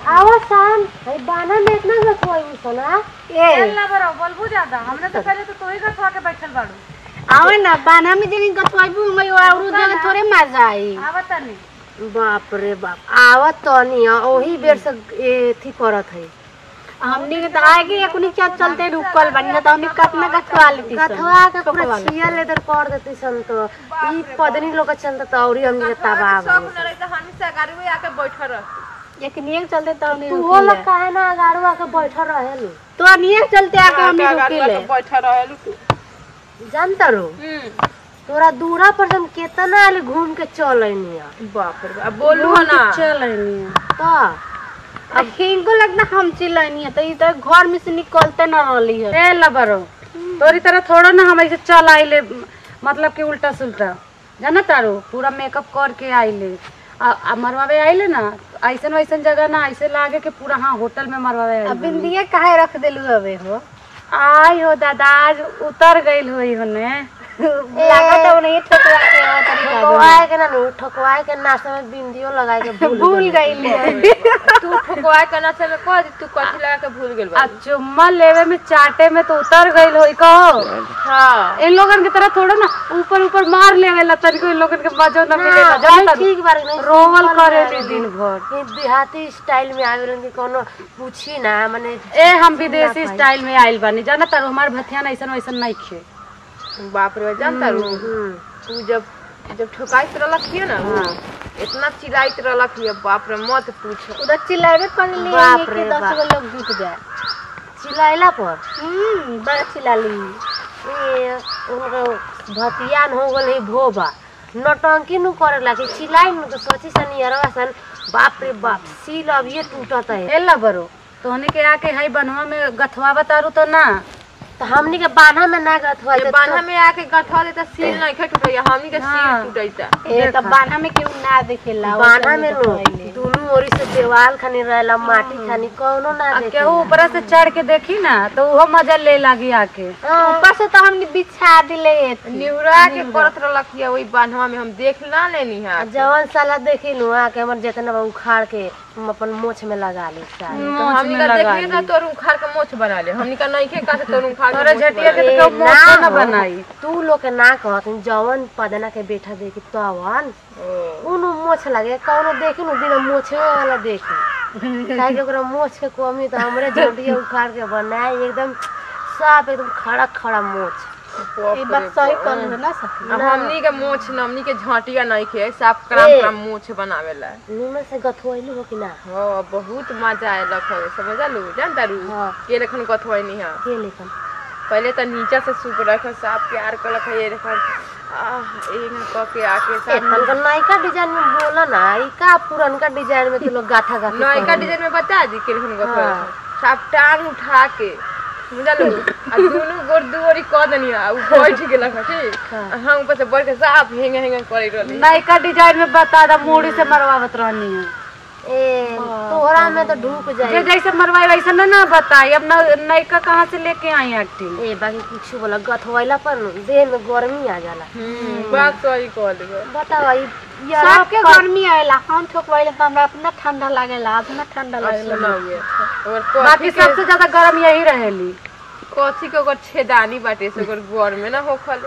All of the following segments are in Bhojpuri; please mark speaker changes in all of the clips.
Speaker 1: आवा शाम भाई बाना में इतना गथुआ सोना
Speaker 2: ए
Speaker 3: चल ना बरो बोलबू ज्यादा हमने तो पहले तो तू ही गथवा के बैठल बाड़ू
Speaker 2: आवे ना बाना में जनी गतवाइबू मैं औरू जगह थोड़े मजा आई
Speaker 3: आवत नहीं
Speaker 1: बाप रे बाप आवत तो नहीं ओही बेर से एथी करत है
Speaker 2: हमनी के तो आगे एक चल चलते रुकल बनी ना तो हमनी कितना गतवा लेती सन।
Speaker 1: गथुआ के पूरा
Speaker 2: ठोकवा ले।
Speaker 1: छिया लेदर कर देती सन तो ई पदनी लोग के चलता तो औरी हमनी के तबाह
Speaker 4: सब
Speaker 1: भइल।
Speaker 4: न रही तो हम से गाड़ी में आके बैठल रह
Speaker 2: एक निये चलते तो हमनी
Speaker 1: तू
Speaker 2: रुकी
Speaker 1: हो
Speaker 2: ले।
Speaker 1: लोग काहे ना गाड़ुआ के बैठल रहेलू
Speaker 2: तो निये चलते आके हमनी रुकी ले
Speaker 4: बैठल रहलू तू
Speaker 1: जानता रो तोरा दूरा पर हम केतना आले घूम के चल आइनी
Speaker 4: बाप रे बाप बोलू ना
Speaker 2: चल रही
Speaker 1: तो
Speaker 2: अब हिंगो लगना हम चिल्लानी है तो ई तो घर में से निकलते न रहली है
Speaker 3: ए लबरो तोरी तरह थोड़ा ना हम ऐसे चल आइले मतलब कि उल्टा सुल्टा जाना तारू पूरा मेकअप करके आइले आ, आ मरवावे आइले ना ऐसन वैसन जगह ना ऐसे लागे कि पूरा हाँ होटल में मरवावे आइले
Speaker 2: अब बिंदिया काहे रख देलू हवे हो
Speaker 3: आई हो दादा आज उतर गइल होई होने
Speaker 2: लागत है उन्हें ठोकरा के और तरीका
Speaker 1: ठोकवाए के ना नु ठोकवाए के नाश्ता में बिंदियो लगाए के भूल
Speaker 2: भूल गई
Speaker 4: तू ठोकवाए के ना चल कह दी तू कथी लगा के भूल गेल
Speaker 3: आ चुम्मा लेवे में चाटे में तो उतर गइल होई कहो
Speaker 4: हां
Speaker 3: इन लोगन की तरह थोड़ा ना ऊपर ऊपर मार लेवे ला तनिको इन लोगन के मजो न मिले
Speaker 1: ना,
Speaker 3: जाना
Speaker 1: भाई
Speaker 3: तारू?
Speaker 1: ठीक बार नहीं
Speaker 3: रोवल करेली दिन भर
Speaker 1: ये देहाती स्टाइल में आवेलन कि कोनो पूछी ना माने
Speaker 3: ए हम विदेशी स्टाइल में आइल बानी जाना तारू हमार भथिया ऐसन वैसन नहीं खे
Speaker 4: बाप रे बाप, जानता रू
Speaker 1: हम्म,
Speaker 4: तू जब जब ठोकाइत रहलक हिय ना इतना चिल्लाइत रहलक हिय बाप रे मत पूछ
Speaker 2: उधर चिल्लावे कर लिए
Speaker 1: बाप
Speaker 2: कि
Speaker 1: रे
Speaker 2: दस
Speaker 1: बाप।
Speaker 2: गो लोग जुट जाए
Speaker 1: चिल्लाइला पर
Speaker 2: हम्म बड़ा चिल्ला ली
Speaker 1: ये उनका भतियान हो गल है भोबा नौटंकी नु करेला कि चिल्लाई नु तो सोची सनी अरवा सन बाप रे बाप सील अब ये टूटत है
Speaker 3: ए बरो तोहनी के आके हई बनवा में गथवा बतारू तो ना
Speaker 1: तो हमनी के बान्हा में ना गत हुआ
Speaker 4: ये बान्हा में आके गठा ले त सील नहीं खे टूटैया हमनी के सील
Speaker 3: हाँ।
Speaker 4: टूटैता
Speaker 2: ए तो बाना में केहू ना देखेला वो
Speaker 1: बान्हा
Speaker 2: सब
Speaker 1: में नु
Speaker 2: देखवाइले।
Speaker 1: दोनों ओरी से देवाल खानी रहेला माटी खानी कौनो ना
Speaker 3: आ
Speaker 1: देखे
Speaker 3: केहू ऊपर से चढ़ के देखी ना तो वो मजा ले लागी आके
Speaker 2: ऊपर से तो हमने बिछा दिले
Speaker 4: निहुरा के करत रहलक हिय वही बान्हवा में हम देख ना लेनी है
Speaker 1: जवन साला देखी नु आके हमर जितना बा उखाड़ के हम अपन मोछ में लगा ले सारी
Speaker 4: तो हमनी का देखिए ना तोर उखाड़ के मोछ बना ले हमनी का नहीं खे का तोर उखाड़ के
Speaker 3: तोरे
Speaker 4: मोछ
Speaker 3: झटिया
Speaker 4: बना
Speaker 3: के
Speaker 4: ले।
Speaker 3: तो केहू मोछो
Speaker 1: ना
Speaker 3: ना
Speaker 1: हो।
Speaker 3: बनाई
Speaker 1: तू लोग के ना कहत जवन पदना के बेटा देखी तवन
Speaker 4: ओ,
Speaker 1: उनु मोछ लगे कौनो देखी नु बिना मोछे वाला देखी काहे कि ओकरा मोछ के कमी तो हमरे झटिया उखाड़ के बनाए एकदम साफ एकदम खड़ा खड़ा मोछ
Speaker 4: बाप
Speaker 2: ये
Speaker 4: रे
Speaker 2: बात सही
Speaker 4: बाप।
Speaker 2: कहल ना सकी
Speaker 4: अब हमनी के मोछ न हमनी के झटिया नहीं खे साफ कराम
Speaker 1: ए।
Speaker 4: कराम मोछ बनावेला
Speaker 1: निमन से गथुआइलू हो कि ना
Speaker 4: हाँ बहुत मजा आयलक है समझलू जानता रू
Speaker 1: हाँ।
Speaker 4: के लेखन कथवैनी है
Speaker 1: के लेखन
Speaker 4: पहले तो नीचा से सूप रख साफ प्यार कलक है ये देखन आह एक क के आके
Speaker 1: ए,
Speaker 4: सब
Speaker 1: तनका नयका डिजाइन में बोला ना ई का पुरनका डिजाइन में तो लोग गाथा गाथा
Speaker 4: नयका
Speaker 1: करेला।
Speaker 4: डिजाइन में बता दी के लेखन कथवै
Speaker 1: हाँ।
Speaker 4: साफ टांग उठा के बुझलू आ दोनों गोर दुआरी क देनी आ उ बैठ गेलक है, ठीक
Speaker 1: हाँ।
Speaker 4: आ हम ऊपर से बैठ के साफ हेंग हेंग करे रहली
Speaker 3: नयका डिजाइन में बता दा मूड़ी से मरवावत रहनी है
Speaker 1: ए तोहरा में तो ढूक
Speaker 3: जे
Speaker 1: जाए
Speaker 3: जैसे मरवाई वैसे ना ना बताई अब न- नयका कहाँ से लेके आई एक्टिंग
Speaker 1: ए बाकी कुछ बोला गथवैला पर न देह में गर्मी आ जाला
Speaker 4: हम्म बात सही कह देबे
Speaker 1: बताओ ई यार
Speaker 2: सबके गर्मी आएला हम ठोकवाइले तो हमरा अपना ठंडा लागेला अपना ठंडा लागेला
Speaker 4: सुनाओगे और
Speaker 3: बाकी
Speaker 4: कथी के
Speaker 3: सबसे ज्यादा गर्म यही रहेली
Speaker 4: कथी के ओकर छेदानी बाटे से ओकर गोर में ना होखल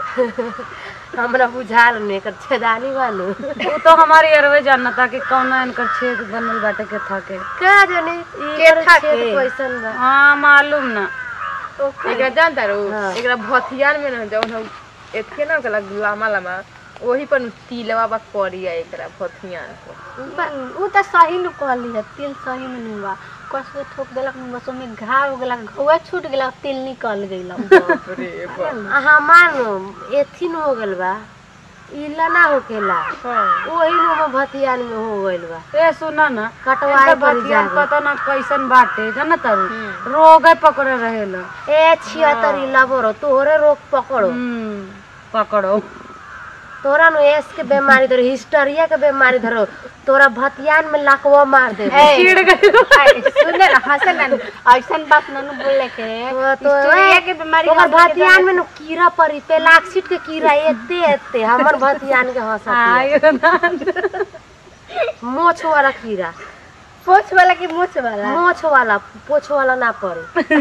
Speaker 1: हमरा बुझाल ने एकर छेदानी बानू
Speaker 3: वो तो हमारी अरवे जानना था कि कौन इनकर छेद बनल बाटे के था के
Speaker 1: का जाने ई
Speaker 4: के
Speaker 1: एकर
Speaker 4: था
Speaker 1: छेद
Speaker 4: के?
Speaker 1: कैसन बा
Speaker 3: हाँ मालूम ना
Speaker 4: एकरा जानता रो
Speaker 1: हाँ।
Speaker 4: एकरा भथियान में ना जौन हम एथे ना गला लामा लामा वही पर तिलवा बा करिया एकरा भथियान पर
Speaker 2: उ त सही न कहली है तिल सही में नहीं बा कस के ठोक देलक न बस में घाव हो गेला घुआ छूट गेला तिल निकल गइला
Speaker 4: बाप रे बाप
Speaker 1: आ हमार न एथिन हो गेल बा इला ना होकेला
Speaker 4: हाँ
Speaker 1: ओही नु में भतियान में हो गइल बा
Speaker 3: ए सुना ना
Speaker 1: कटवाए
Speaker 3: इनकर
Speaker 1: पड़ी
Speaker 3: बतिया
Speaker 1: जागे।
Speaker 3: पता ना कैसन बाटे जाना तारू
Speaker 4: हम्म।
Speaker 3: रोग पकड़े रहेला
Speaker 1: ए छिहत्तर इला बरो तोहरे रोग पकड़ो
Speaker 3: हम्म, पकड़ो
Speaker 1: तोरा नु एस के बीमारी धरो हिस्टरिया के बीमारी धरो तोरा भतियान में लकवा मार दे
Speaker 3: चिढ़ गई
Speaker 2: सुने ना हंसे ना ऐसन बात न न बोले के
Speaker 1: तो- तो-
Speaker 2: हिस्टोरिया के बीमारी
Speaker 1: ओकर
Speaker 2: हमनी के
Speaker 1: भतियान में नु कीड़ा पड़ी पेलाक्सिट के कीड़ा एते एते हमर भतियान के हंसत
Speaker 3: आयो ना
Speaker 1: मोछ वाला कीड़ा
Speaker 2: पोछ वाला की मोछ वाला
Speaker 1: मोछ वाला पोछ वाला ना पड़े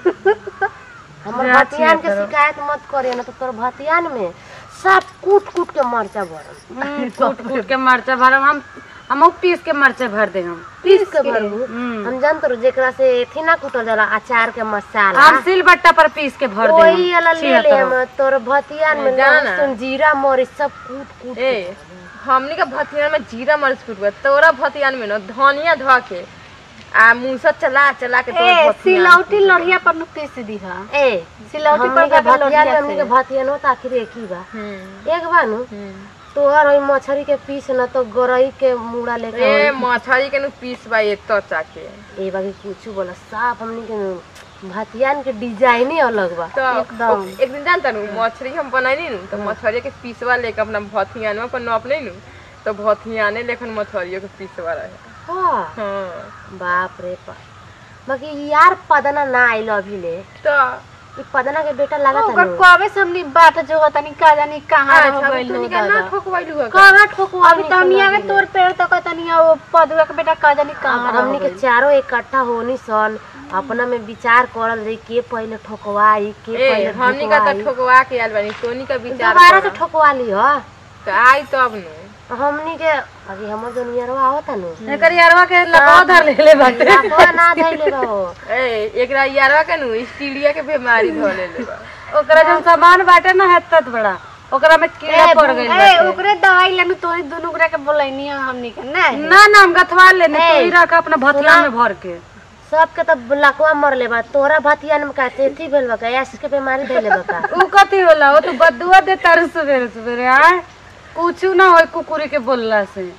Speaker 1: हमर
Speaker 3: जा
Speaker 1: भतियान के
Speaker 3: छिया
Speaker 1: शिकायत मत करे ना तो तोर भतियान में सब कूट कूट के मरचा भरल
Speaker 3: हम्म, कूट कूट के मरचा भरम हम हम पीस के मरचा भर दे हम
Speaker 1: पीस के भरू
Speaker 3: हम्म।
Speaker 1: हम जानत रहो जेकरा से एथी ना कूटल जाला अचार के मसाला
Speaker 3: हम सिल बट्टा पर पीस के भर दे
Speaker 1: वही वाला ले ले हम तोर भतियान में
Speaker 4: जाना ना।
Speaker 1: लहसुन जीरा मरीच सब कूट कूट
Speaker 4: ए हमनी का भतियान में जीरा मरीच फुटबा तोरा भतियान में न धनिया धो के आ मूसा चला चला के तोर
Speaker 2: ए
Speaker 4: भतियान
Speaker 2: सिलौटी लोढ़िया पर नु पीस दीहा
Speaker 1: ए
Speaker 2: सिलौटी
Speaker 1: हमनी
Speaker 2: पर
Speaker 1: के
Speaker 2: का
Speaker 1: भतियान में
Speaker 2: लोढ़िया
Speaker 1: हमनी के
Speaker 2: से
Speaker 1: भतियान होता आखिर एक ही बा
Speaker 4: हम्म,
Speaker 1: एक बा नु
Speaker 4: हम्म।
Speaker 1: तोहर ओई मछरी के पीस न तो गरई के मुड़ा लेके
Speaker 4: ए मछली के नु पीस बा ये तो चाके
Speaker 1: ए बाकी कुछ बोला साफ हमनी के नु भतियान के डिजाइन ही अलग बा
Speaker 4: तो
Speaker 2: एकदम।
Speaker 4: ओ- एक दिन जानता नु मछली हम बनाई नु तो मछली के पीसवा लेके अपना भथियान में अपन नप नहीं नु तो भथियाने लेखन मछलियों के पीसवा रहे
Speaker 1: हाँ
Speaker 4: हाँ
Speaker 1: बाप रे बाप बाकी यार पदना ना आइल अभी ले
Speaker 4: तो
Speaker 1: ई पदना के बेटा लगा था
Speaker 2: ओकर
Speaker 1: नु
Speaker 2: कबे से हमनी बाट जो तनी का जानी कहां हो
Speaker 4: अच्छा
Speaker 2: गइल
Speaker 4: तू
Speaker 2: हो
Speaker 4: निका ना
Speaker 2: दादा
Speaker 4: ठोकवाइलू है
Speaker 1: कहाँ ठोको
Speaker 2: अभी तो हमनी आगे तोर पेड़ तक तनी वो पदुआ के बेटा का जानी कहां हो
Speaker 1: हमनी के
Speaker 2: गइल।
Speaker 1: चारों इकट्ठा होनी सन अपना में विचार करल जाई के पहले ठोकवाई के
Speaker 4: ए
Speaker 1: पहले
Speaker 4: हमनी का तो
Speaker 1: ठोकवाई।
Speaker 4: ठोकवा के आयल बानी तोनी का विचार
Speaker 1: दोबारा से
Speaker 4: कर।
Speaker 1: ठोकवा ली हो
Speaker 4: तो आई तब नु
Speaker 1: हमनी के अभी हमर जो नियरवा होता नु
Speaker 3: एकर यारवा के लगाव धर ले ले बाटे
Speaker 1: लाखवा ना धइले रहो
Speaker 4: ए एकरा यारवा के नु स्टीलिया के बीमारी धले ले बा
Speaker 3: ओकरा जन सामान बाटे ना हेतत बड़ा ओकरा में कीड़ा पड़ गइल
Speaker 2: ए
Speaker 3: बाटे
Speaker 2: ओकरे दवाई लेनु तोरी दुनु ओकरा के बोलैनी हमनी के ना
Speaker 3: ना ना हम गथवा लेने
Speaker 1: ए,
Speaker 3: तो ही रख अपना भतिया
Speaker 1: सुना।
Speaker 3: में भर के
Speaker 1: सबके तो लकवा मरले बा तोरा भतियान में का तेथी भेल बा का ऐसे के बीमारी धइले बा का
Speaker 3: उ कथी होला वो तू बदुआ दे तारू सवेरे सवेरे आय कुछु ना होय कुकुरी के बोलला से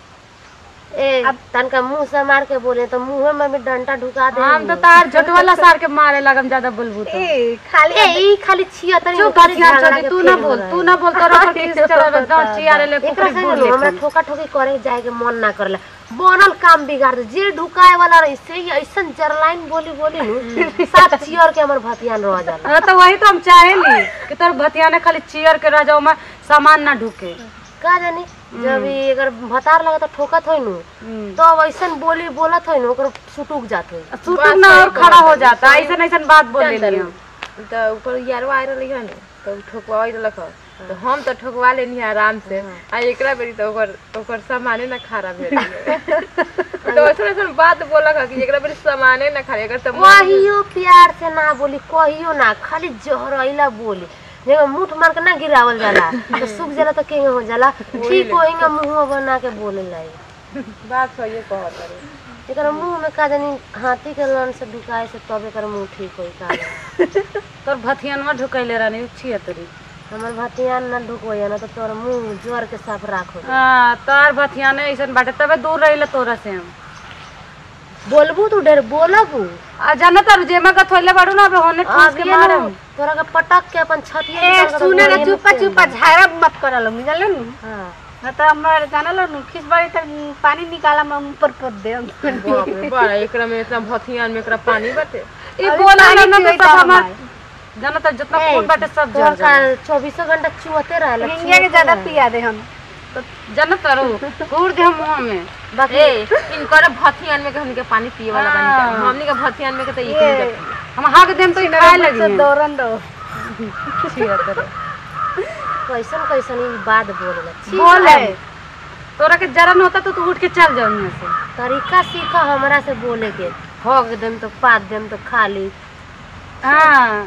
Speaker 1: ए तनका मुंह से मार के बोले तो मुंह में भी डंटा ढुका दे
Speaker 3: हम तो तार झटवाला सार के मारे लगम ज्यादा बोलबू तो
Speaker 2: ए खाली
Speaker 1: ए ई खाली छिया तनी
Speaker 3: चुप
Speaker 1: ऊपरी
Speaker 3: हथियार
Speaker 1: झगड़ा
Speaker 3: छोड़ी
Speaker 1: के
Speaker 3: तू ना
Speaker 1: फेर
Speaker 3: बोल
Speaker 1: हो
Speaker 3: तू
Speaker 1: रहा
Speaker 3: ना बोल तोरा पर किस चढ़े दो चियारे ले
Speaker 1: एकरा
Speaker 3: कुकुरी
Speaker 1: से
Speaker 3: बोल
Speaker 1: नु हमरा ठोका ठोकी करे जाए के मन ना करला बनल काम बिगाड़ दे जे ढुकाए वाला रही से ही ऐसन जरलाइन बोली बोली नु सात चियर के हमर भतियान रह जाला
Speaker 3: हाँ, तो वही तो हम चाहेली कि तोर भतिया ने खाली चियर के रह जाओ में सामान ना ढुके
Speaker 1: का जानी जब ई अगर भतार लगे तो ठोकत होई नु तो अब ऐसन बोली बोलत होई नु ओकर सुटुक जात होई
Speaker 3: सुटुक ना और खड़ा हो जाता ऐसा ऐसा बात बोले ली हम
Speaker 4: तो ऊपर यारवा आए रहली है नु तो ठोकवा रहलक ह। तो हम तो ठोकवा लेनी आराम से आ एकरा बेरी तो ओकर ओकर सामाने ना खराब भेल तो ऐसा ऐसा बात बोलक ह कि एकरा बेरी सामाने ना खराब एकर तो मन-
Speaker 1: कहियो प्यार से ना बोली कहियो ना खाली जहरैला बोली जेगा मुठ मार के ना गिरावल जाला तो सूख जाला तो केंगे हो जाला ठीक होएगा मुंह बना के बोले लाई
Speaker 4: बात सही कहत रे
Speaker 1: एकर मुंह में का जानी हाथी के लन से ढुकाए से तब एकर मुंह ठीक होई का जानी।
Speaker 3: तोर भतियनवा ढुकैले रहनी छिया तोरी
Speaker 1: हमर भतियान ना ढुकोया ना तो तोर मुंह जोर के साफ राखो
Speaker 3: हाँ तोर भतिया ने ऐसा बाटे तबे दूर रहिला तोरा से हम
Speaker 1: बोलबू तू ढेर बोलबू
Speaker 3: आ जाना तारू जेमा का थोइले बाड़ू ना अबे होने ठूस के
Speaker 1: अभी
Speaker 3: मारे
Speaker 1: ना तोरा के पटक के अपन छतिया
Speaker 2: ए
Speaker 1: निकाल के
Speaker 2: सुने ना
Speaker 1: गोलिये में
Speaker 2: चुपा
Speaker 1: फेंक
Speaker 2: चुपा
Speaker 1: दे।
Speaker 2: झाड़ा मत करलो मिलल नु
Speaker 1: हाँ
Speaker 2: ना तो हमरा जानल नु खिस बारी तक पानी निकाला हम ऊपर पद दे
Speaker 4: बाप रे बड़ा एकरा में इतना भथियान में एकरा पानी बाटे
Speaker 3: ई
Speaker 2: अभी
Speaker 3: बोला
Speaker 2: पानी
Speaker 3: ना तो
Speaker 2: पियैता
Speaker 3: सब
Speaker 2: हमार।
Speaker 3: हमार जाना तार जितना
Speaker 1: ए,
Speaker 3: खून बाटे सब
Speaker 1: तोर
Speaker 3: जल
Speaker 1: का
Speaker 3: जाला
Speaker 1: चौबीसों घंटा चुहते रहेला
Speaker 2: इंडिया के ज्यादा पिया दे हम
Speaker 3: तो जाना तारू घूर दे हम मुंह में
Speaker 1: बाकी
Speaker 4: ए इनकर भथियान में के हमनी के पानी पिए वाला बानी
Speaker 3: हाँ।
Speaker 4: का। हमनी के भथियान में के तो
Speaker 2: ये
Speaker 4: इतनी
Speaker 3: हम हाक देम तो ई खाए लगी
Speaker 2: से दौरन दो
Speaker 3: छिया तोरे
Speaker 1: कैसन कैसन ई बात बोलेला छी,
Speaker 3: बोले तोरा के जरन होता तो तू उठ के चल जाओ यहाँ से
Speaker 1: तरीका सीखा हमरा से बोले के हक देम तो पात देम तो खा ली
Speaker 3: हाँ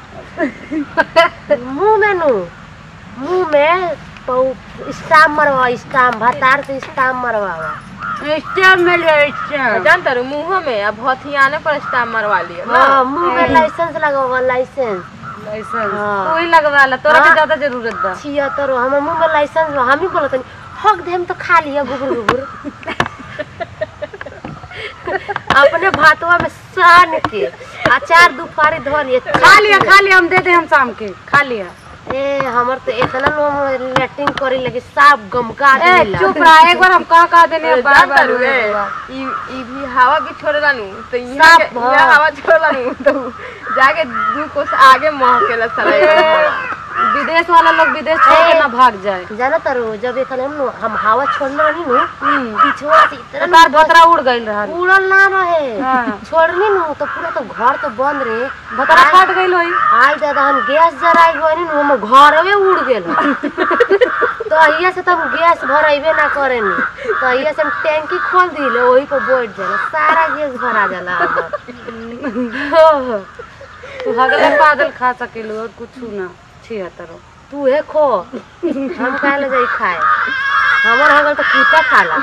Speaker 1: मुंह में नु मुंह में पौ- स्टाम्प मरवा स्टाम्प भतार से स्टाम्प मरवावा
Speaker 3: स्टार में ले स्टार
Speaker 4: जानता रू मुंह में अब भथियाने पर स्टाम मरवा लिया ना
Speaker 1: हाँ मुंह में लाइसेंस लगावा लाइसेंस
Speaker 3: लाइसेंस
Speaker 1: हाँ।
Speaker 3: तू ही लगवा ला तोरा के
Speaker 1: हाँ।
Speaker 3: ज्यादा जरूरत बा
Speaker 1: छिहत्तर हमर मुंह में लाइसेंस बा, हम ही बोलत हनी हक देम तो खा लिया गुबुर गुबुर अपने भातवा में सान के अचार दुपारी धो लिए
Speaker 3: खा लिया खा लिया हम दे दे हम शाम के खा लिया
Speaker 1: ए हमर तो इतना लो लेटिंग करे लगे साफ गमका
Speaker 3: ए
Speaker 1: देला
Speaker 3: चुप रहा एक बार हम कहा कहा देने अब बार
Speaker 4: जानता
Speaker 3: बार
Speaker 4: रू ए ई ई भी हवा भी छोड़ला नु तो यहाँ
Speaker 1: साफ,
Speaker 4: के यहाँ
Speaker 1: हाँ।
Speaker 4: हवा छोड़ला नु तो जाके दू कोस आगे महकेला साला एकरा हवा।
Speaker 3: विदेश वाला लोग विदेश छोड़ के
Speaker 1: ए।
Speaker 3: ना भाग जाए
Speaker 1: जाना तारो जब एक हम नु- हम हवा छोड़ने रही नु
Speaker 3: हम्म
Speaker 1: पिछवा से इतना
Speaker 3: तार भतरा उड़ गइल रहल
Speaker 1: उड़ल ना रहे
Speaker 3: हाँ।
Speaker 1: छोड़नी नु तो पूरा तो घर तो बंद रहे
Speaker 3: भतरा फट गइल होई
Speaker 1: आई दादा हम गैस जराई गनी नु हम घरवे उड़ गेल तो अहिया से तो हम गैस भराइबे ना करेनी तो अहिया से हम टैंकी खोल दिले वही पे बैठ जाला सारा गैस भरा जाला हमर
Speaker 3: तू हगले पागल खा सकेलू और कुछ ना छिहत्तरो
Speaker 1: तू हे खो हम काहे ले जाई खाए हमर हगल तो कुत्ता खाला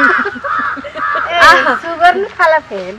Speaker 2: शुगर नहीं खाला फेल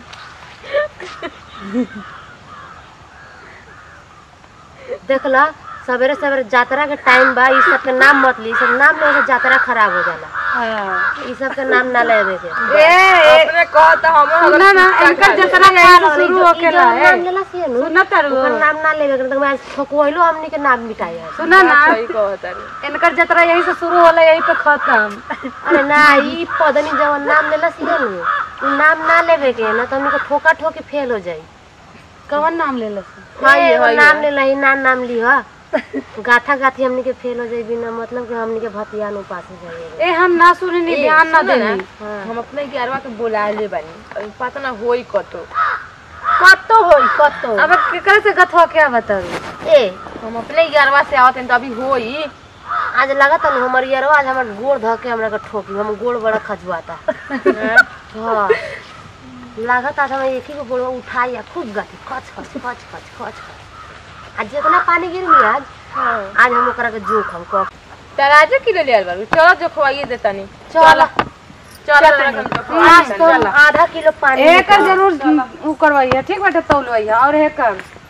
Speaker 1: देखला सवेरे सवेरे यात्रा के टाइम बा ई सब के नाम मत ली ई सब नाम लेवे से यात्रा खराब हो जाला
Speaker 3: हाँ
Speaker 1: ई सब के नाम ना लेवे के
Speaker 4: अपने कहता हम
Speaker 3: सुना ना इनकर जतरा काल शुरू होकेला
Speaker 1: ई जो नाम
Speaker 3: है
Speaker 1: लेला से नु
Speaker 3: सुना तारू
Speaker 1: ओकर नाम ना लेवे के तो मैं ठोकवैलो हमनी के नाम मिटाई है
Speaker 3: सुना ना
Speaker 4: सही कहता रे
Speaker 3: इनकर जतरा यही से शुरू होला यही पे खत्म
Speaker 1: अरे ना ई पदनी जवन नाम लेला से नु उ नाम ना लेवे के ना तो हमनी के ठोका ठोकी फेल हो जाई
Speaker 3: कवन नाम ले लस
Speaker 4: हाँ, ये,
Speaker 1: ए,
Speaker 4: हाँ, ये।
Speaker 1: नाम लेला ही नाम नाम ली हा गाथा गाथी हमनी के फेल हो जाई बिना मतलब कि हमनी के भतिया नु पास हो जाई
Speaker 3: ए हम ना सुने नी ध्यान ना
Speaker 4: सुनो
Speaker 3: देनी
Speaker 4: हम अपने ग्यारहवा के बुला ले बानी अभी पता ना होई कतो
Speaker 2: कतो होई कतो
Speaker 3: अब केकरे से गथवा क्या बताऊ
Speaker 1: ए
Speaker 4: हम अपने ग्यारहवा से आवत हैं तो अभी होई
Speaker 1: आज लगता न हमर यारवा आज हमर गोड़ ध के हमरा के ठोकी हम गोड़ बड़ा खजुआता हाँ लागत आज हम एक ही को गोड़ उठाई आ खूब गाती खच खच खच खच खच खच आज जितना पानी गिरली आज आज हम ओकरा के जोख हम कह
Speaker 4: तराजू किलो ले आल बारू चलो जो खवाइए देता नहीं
Speaker 1: चल
Speaker 4: चलो तोरा के हम जो खवाइए
Speaker 1: आज तो आधा किलो पानी
Speaker 3: एकर जरूर उ करवाइए ठीक बाटे तौलवाइए और एकर